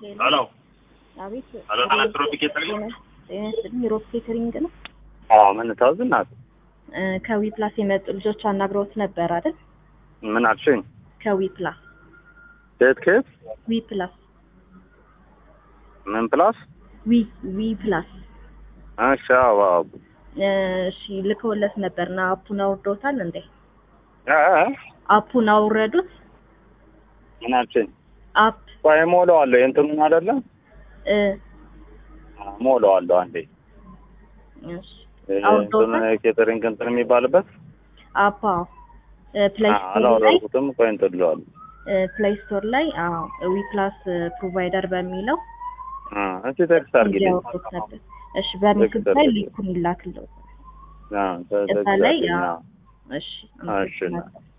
ሄሎ አቤት ሄሎ ኤሌክትሮኒክ ኬተሪንግ ጤና ይስጥልኝ ሮብ ኬተሪንግ ነው አዎ ምን ታዝ እናት እ ከዊ ፕላስ የመጡ ልጆች አናግረውት ነበር አይደል ምን አልሽኝ ከዊ ፕላስ ከየት ከየት ዊ ፕላስ ምን ፕላስ ዊ ዊ ፕላስ እሺ አዎ አዎ እ እሺ ልከውለት ነበርና አፑን አውርዶታል እንዴ እ እ አፑን አውረዱት ምን አልሽኝ አፕ ቆይ ሞላዋለሁ የእንትኑን አይደለ እ ሞላዋለሁ አንዴ እሺ እ አውርዶታል? እንትን ኬተሪንግ እንትን የሚባልበት አፓ ፕሌይ አ- ስቶር ላይ አላወረድኩትም ቆይ እንትን እለዋለሁ ፕሌይ ስቶር ላይ አዎ ዊ ፕላስ ፕሮቫይደር በሚለው እ እስኪ ቴክስት አድርጊልኝ እንዲያወርዱት ነበር እሺ በምስል ቴክስት ላይ አድርጊልኝ። ሊንኩን ይላክለው አ፣ ተ- እዛ ቴክስት ላይ አድርጊልኝ። አዎ አዎ። እሺ እሺ እና-